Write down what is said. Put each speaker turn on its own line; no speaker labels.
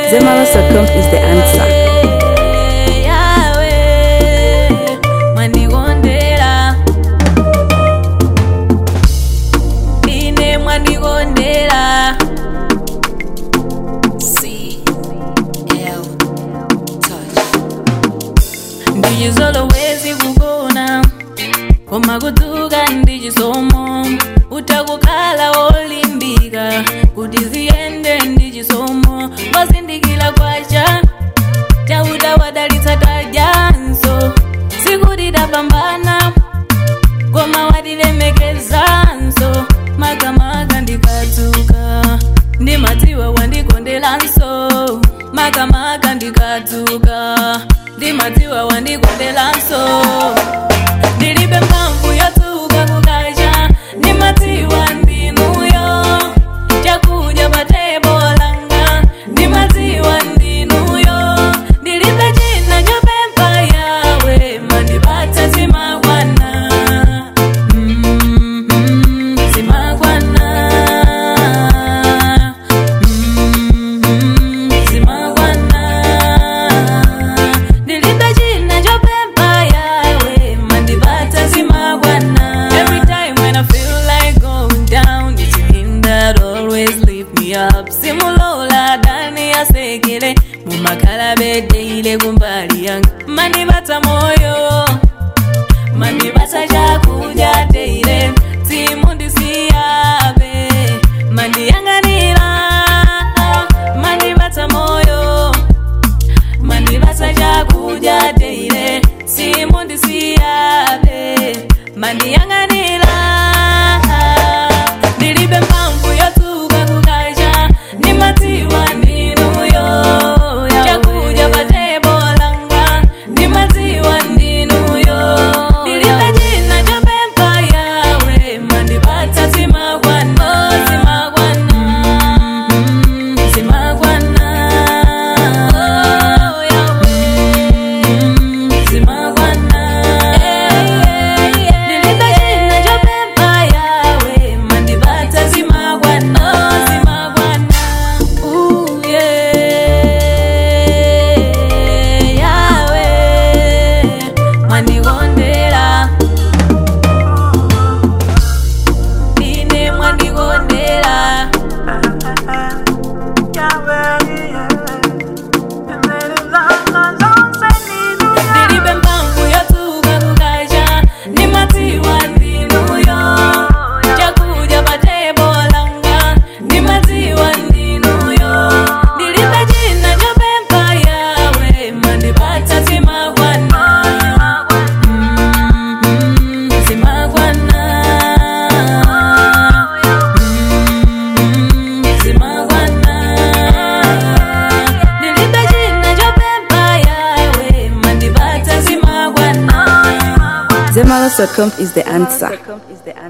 Zemalas.com is the answer.
yawe mwandigondera ine mwandigondera ndijizolowezi kugona koma kudzuka ndichisomo utakukhala wolimbika kuti ziyende ndichisomo wazindikira kwacha chauta wadalitsa tadyanso sikuti tapambana koma watilemekezanso makamaka ndikadzuka ndimadziwa wandikondelanso makamaka ndikadzuka ndimadziwa wandikondelanso ndilibe mphamvu yodzuka kukacha ndimadziwa ndinuyo chakudya pa tebo langa ndimadziwa ndinuyo ndilibe china chopempha yawe mandipatsa zimakwana Mm, zimakwana Mm, zimakwana ndilibe china chopempha yawe mandipatsa zimakwana every time when i feel like going down it's him that always lift me up simulola dani yasekele mumakhala bedeile kumbali yanga mandipatsa moyo mandipatsa chakudya teile simundisiyabe mandiyang'anira mandipatsa moyo mandipatsa chakudya teile simundisiyabe mandiyang'anira ndilibe mphamvu yodzuka kukacha ndimadziwa ndinuyo chakudya pa tebo langa ndimadziwa ndinuyo ndilibe china chopempha yawe mandipatsa zimakwana zimakwana zimakwana zimakwana ndilibe china chopempha yawe mandipatsa zimakwana zimakwana uye yawe mwandikondera ine mwandikondera ndilibe mphamvu yodzuka kukacha ndimadziwa ndinuyo chakudya pa tebo langa ndimadziwa ndinuyo ndilibe china chopempha yawe mandipatsa zimakwana Mm, zimakwana Mm, zimakwana ndilibe china chopempha yawe mandipatsa zimakwana
Zemalas.com is the answer.